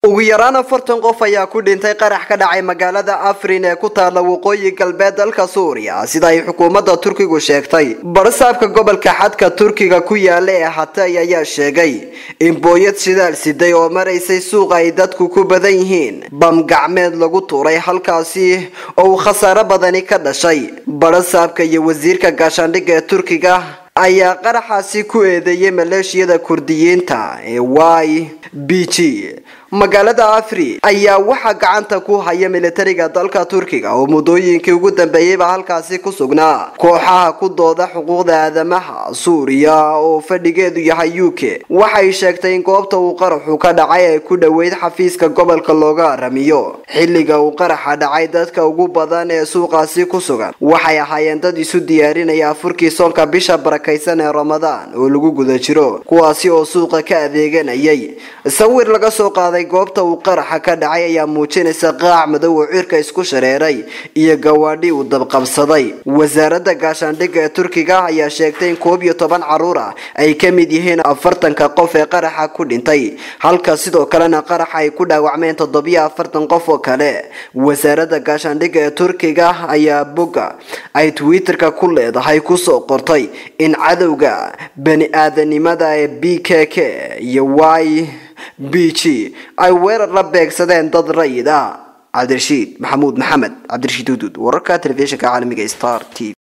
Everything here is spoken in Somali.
ugu yaraan afartan qof ayaa ku dhintay qarax ka dhacay magaalada afrin ee ku taalla waqooyi galbeed dalka suuriya sida ay xukuumadda turkigu sheegtay barsaabka gobolka xadka turkiga ku yaala ee hatay ayaa sheegay in booyad shidaal siday oo maraysay suuqa ay dadku ku badan yihiin bam gacmeed lagu tuuray halkaasi oo uu khasaaro badani ka dhashay barsaabka iyo wasiirka gaashaandhigga ee turkiga ayaa qaraxaasi ku eedeeyay maleeshiyada kurdiyiinta ee y b g magaalada afri ayaa waxaa gacanta ku haya militariga dalka turkiga oo muddooyinkii ugu dambeeyeyba halkaasi ku sugnaa kooxaha ku dooda xuquuqda aadamaha suuriya oo fadhigeedu yahay u k waxay sheegtay in goobta uu qaraxu ka dhacay ay ku dhoweyd xafiiska gobolka looga aramiyo xilliga uu qaraxa dhacay dadka ugu badan ee suuqaasi ku sugan waxay ahaayeen dad isu diyaarinaya afurkii soonka bisha barakaysan ee ramadaan oo lagu guda jiro kuwaasi oo suuqa ka adeeganayay sawir laga soo qaaday goobta uu qaraxa ka dhacay ayaa muujinaysa qaac madow oo cirka isku shareeray iyo gawaadhi uu dabqabsaday wasaaradda gaashaandhigga ee turkiga ayaa sheegtay in koob iyo toban caruur ah ay ka mid yihiin afartanka qof ee qaraxa ku dhintay halka sidoo kalena qaraxa ay ku dhaawacmeen toddobiyo afartan qof oo kale wasaaradda gaashaandhigga ee turkiga ayaa bogga ay twitterka ku leedahay kusoo qortay in cadowga bani aadanimada ee b k k iyo y b g ay weerar la beegsadeen dad rayid ah cabdirashiid maxamuud maxamed cabdirashiid hudud wararka telefishinka caalamiga star t v